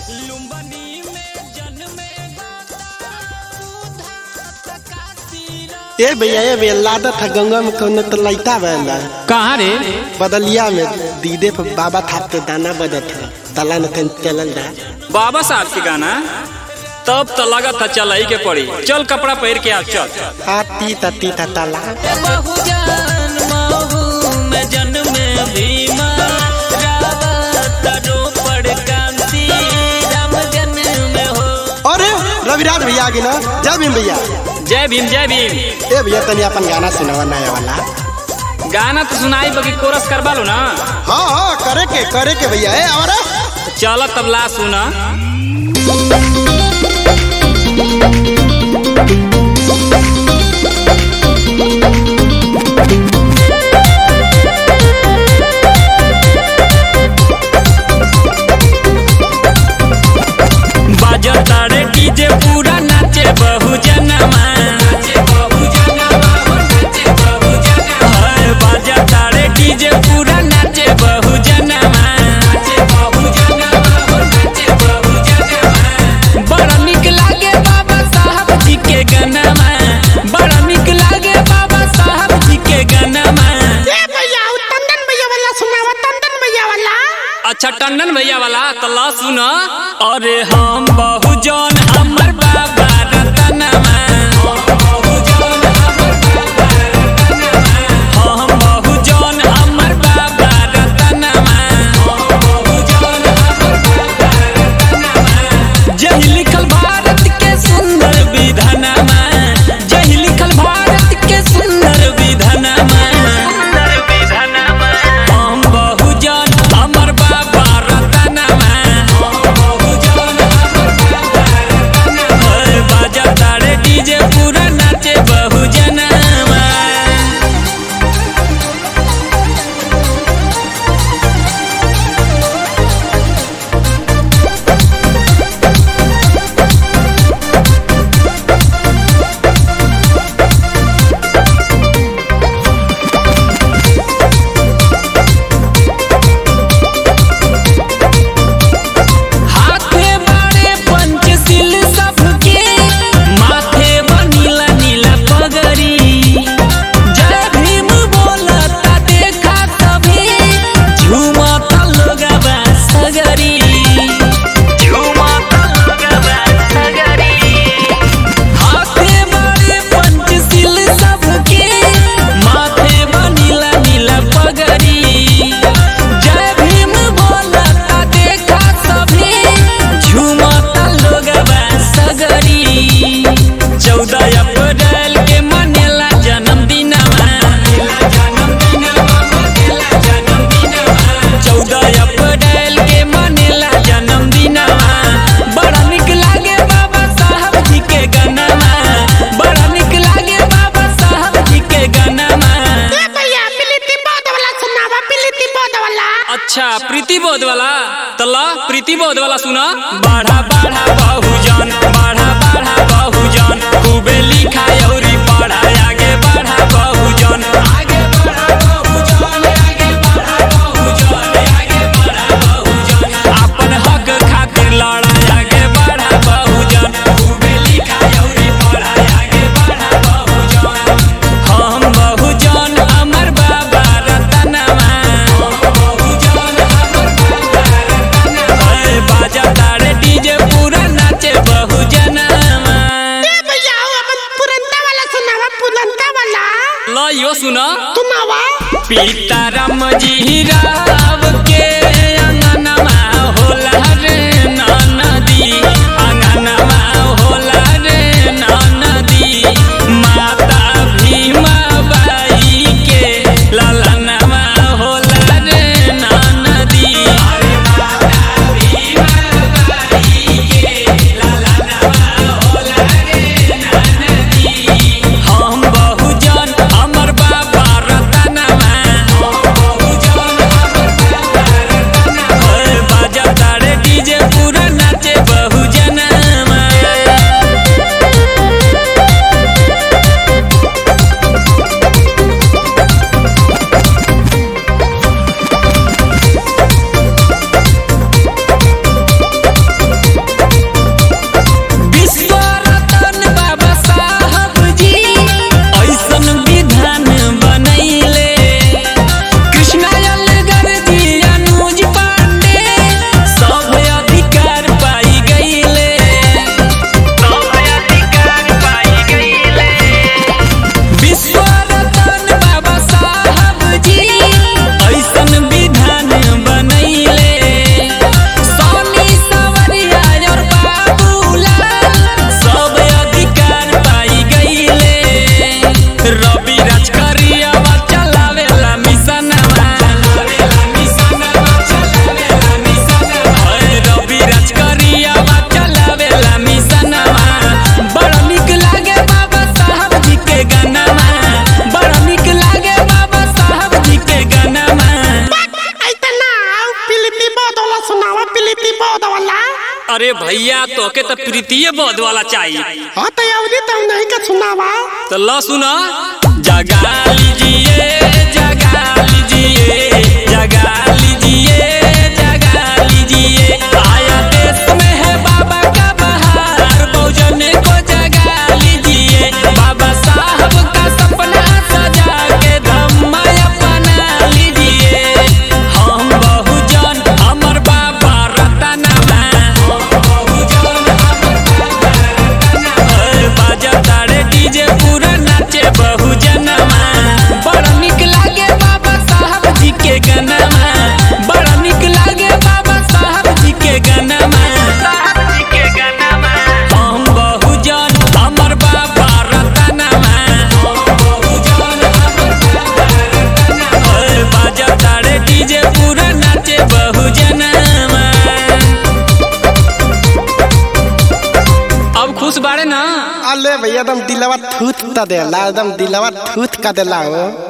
ए भैया ए भैया लादत है गंगा में कौन तो लैता बहला कहाँ रे बदलिया में दीदे पे बाबा थाप के दाना बदत है तला न कहीं चलल जा बाबा साहब के गाना तब तो लगा था चल के पड़ी चल कपड़ा पहन के आ चल आ ती ता ती ता तला अरे रविराज भैया आ गए ना जय भीम भैया जय भीम जय भीम ए भैया तनी अपन गाना सुनावा नया वाला गाना तो सुनाई बगी कोरस करवा लो ना हाँ हाँ करे के करे के भैया ए और चल तबला सुना बाजतारे डीजे पूरा नाचे बहु जनमा हाय, बाजतारे डीजे पूरा नाचे बहु जनमा बड़ा निक लागे बाबा साहब जी के गनमा बड़ा निक लागे बाबा साहब जी के गनमा भैया टंडन भैया वाला सुनावा टंडन भैया वाला अच्छा टंडन भैया वाला तो ला सुन अरे हम बहु जन हमर बाबा रतनमा हम बहु जन हमर बाबा रतनमा जही लिखल भारत के सुंदर विधानमा जही लिखल भारत के सुंदर विधानमा हम बहुजन हमर बाबा रतनमा हर बाजा तारे डीजे पूरा नाचे बहुजनमा हाथे बारे पंचशील सबके माथे बनीला नीला पगड़ी जय भीम बोलता देखा सभी झूमता लोगवा सगरी झूमता लोगवा सगरी हाथे बारे पंचशील सबके माथे बनीला नीला पगड़ी जय भीम बोलता देखा सभी झूमता लोगवा सगरी चौदह अप्रैल के मनेला जन्मदिनवा चौदह अप्रैल के मनेला जन्मदिनवा बड़ा निक लागे बाबा साहब जी के गनमा बड़ा निक लागे बाबा साहब जी के गनमा भैया प्रीति बोध वाला सुनावा प्रीति बोध वाला अच्छा प्रीति बोध वाला तला प्रीति बोध वाला सुना बाढ़ा बाढ़ा बहुजन बाढ़ा बाढ़ा बहुजन खूबे लिखा औरी पढ़ा आगे बढ़ा बहुजन आगे बढ़ा बहुजन आगे बढ़ा बहुजन आगे बढ़ा बहुजन अपन हक खातिर लड़ा आगे बढ़ा बहुजन खूबे लिखा औरी पढ़ा आगे बढ़ा बहुजन हम बहुजन अमर बाबा रतनमा अरे बाजा तारे डीजे पूरा नाचे बहुजनमा भैया अपन पुरंता वाला सुनावा पुरंता वाला लो यो सुना सुनावा सीताराम जी राव के अंगनमा होला रे नदी अंगनमा होला रे नदी माता भीमा बाई के ललनमा होला रे नदी हम बहुजन हमर बाबा रतनमा अरे भैया तोके तो प्रीतिये बोध वाला चाहिए हाँ तो अवधि तुम नहीं का सुनावा तो ला सुना जगा लीजिए जगा लीजिए जगा लीजिए जगा लीजिए आया देश में है बाबा का बहार बहुजन को जगा लीजिए बाबा साहब का सपना सजा के धम्मा अपना लीजिए हम बहुजन हमर बाबा रतनमा बहुजन हमर बाबा रतनमा बाजा तारे डीजे पूरा नाचे बहुजनमा बड़ा निक लागे बाबा साहब जी के गनमा बड़ा निक लागे बाबा साहब जी के गनमा साहब जी के गनमा हम बहुजन हमर बाबा रतनमा बहुजन हमर बाबा रतनमा बाजा तारे डीजे पूरा नाचे बहुजनमा अब खुश बाड़े ना अले भैया एकदम दिलवा थूथ ता देला एकदम दिलवा थूथ का देला हो